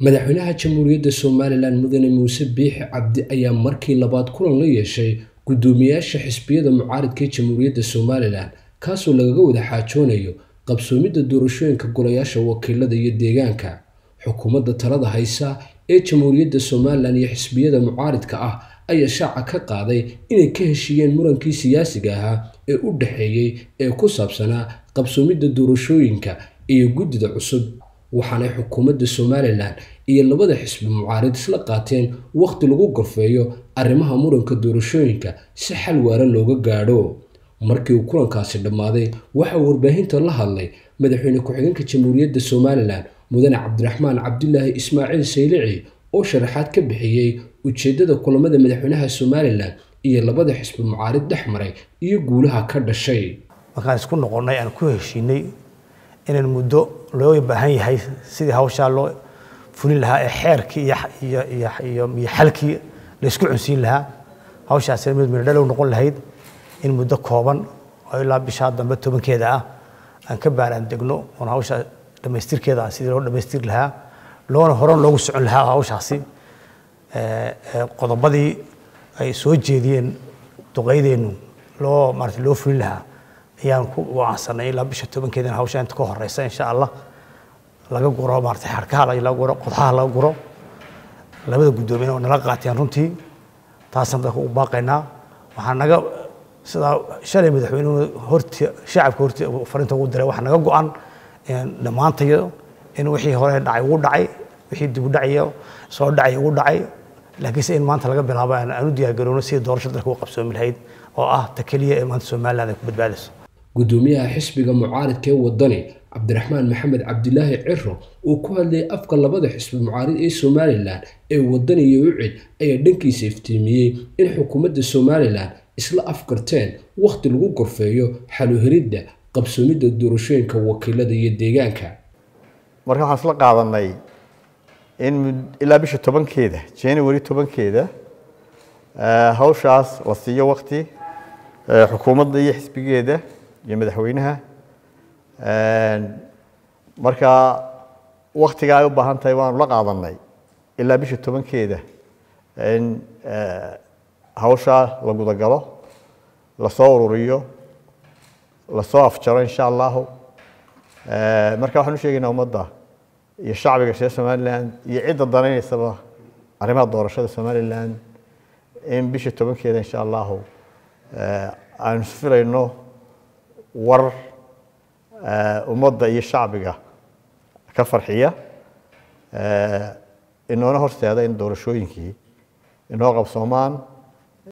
madaxweynaha jamhuuriyadda somalilan mudane muuse biixi cabdi ayaa markii labaad kulan la yeeshay guddoomiyaasha xisbiyada mucaaridka ee jamhuuriyadda somalilan kaasoo lagaga wada xaajoonayo qabsoomidda doorashooyinka golayaasha wakiilada iyo deegaanka xukuumadda talada haysa ee jamhuuriyadda somalilan iyo xisbiyada mucaaridka ah ayaa shaaca ka qaaday inay ka heshiiyeen murankii siyaasiga ahaa ee u dhexeeyey ee ku saabsanaa qabsoomidda doorashooyinka iyo guddida cusub waxaanay xukuumadda somalilan iyo labada xisbi mucaarid isla qaateen wakhti lagu gorfeeyo arrimaha muranka doorashooyinka si xal waara looga gaadho markii uu kulankaasi dhammaaday waxaa warbaahinta la hadlay madaxweyne ku-xigeenka jamhuuriyadda somalilan mudane cabdiraxmaan cabdilaahi ismaaciil saylici oo sharaxaad ka bixiyey ujeeddada kulamada madaxweynaha somalilan iyo labada xisbi mucaarid dhex maray iyo guulaha ka dhashay markaan isku noqonnay aan ku heshiinay inaan muddo loo baahan yahay sidii hawshaa loo fulin lahaa ee xeerkii iyo xalkii la isku cunsiin lahaa hawshaasina mid midhadhalow noqon lahayd in muddo kooban oo ilaa bishaa dambe tobankeeda ah aan ka baaraan degno oon hawsha dhammaystirkeeda sidii loo dhammaystiri lahaa loona horan loogu socon lahaa hawshaasi qodobadii ay soo jeediyeen duqaydeennu loo maarata loo fulin lahaa ayaan ku wacansanay ilaa bisha tobankeedana hawsha inta ka horeysa insha allah laga guro maarata xarkaha laga guro qodxaha laga guro labada guddoomiyana oo nala qaateen runtii taasaan dadka u baaqaynaa waxaa naga sidaa shalay madaxweynuhu horti shacabka horti farinta ugu diray waxaa naga go-an dhammaantayo in wixii hore dhacay ugu dhacay wixii dib u dhacayo soo dhacay ugu dhacay laakiinse in maanta laga bilaabo aan u diyaargarowno sidii doorasho dalka u qabsoomi lahayd oo ah ta keliya ee maanta somaliland ay ku badbaadayso guddoomiyaha xisbiga mucaaridka ee wadani cabdiraxmaan maxamed cabdilaahi ciro uu ku hadlayay afka labada xisbi mucaarid ee somalilan ee wadani iyo ucid ayaa dhankiisa iftiimiyey in xukuumadda somalilan isla afkarteen wakhti lagu gorfeeyo xaluhelidda qabsoomidda doorashooyinka wakiilada iyo deegaanka marka waxaan isla qaadanay in ilaa bisha tobankeeda january tobankeeda hawshaas la siiyo wakti xukuumadda iyo xisbigeeda iyo madaxweynaha marka waktiga ay u baahan tahay waanu la qaadanay ilaa bisha tobankeeda in hawshaa la gudagalo lasoo ururiyo lasoo afjaro insha allahu marka waxaan u sheegaynaa ummadda iyo shacbiga reer somaliland iyo cidda danaynaysaba arrimaha doorashada somaliland in bisha tobankeeda insha allahu aanu filayno war ummadda iyo shacbiga ka farxiya inoona horseeda in doorashooyinkii inoo qabsoomaan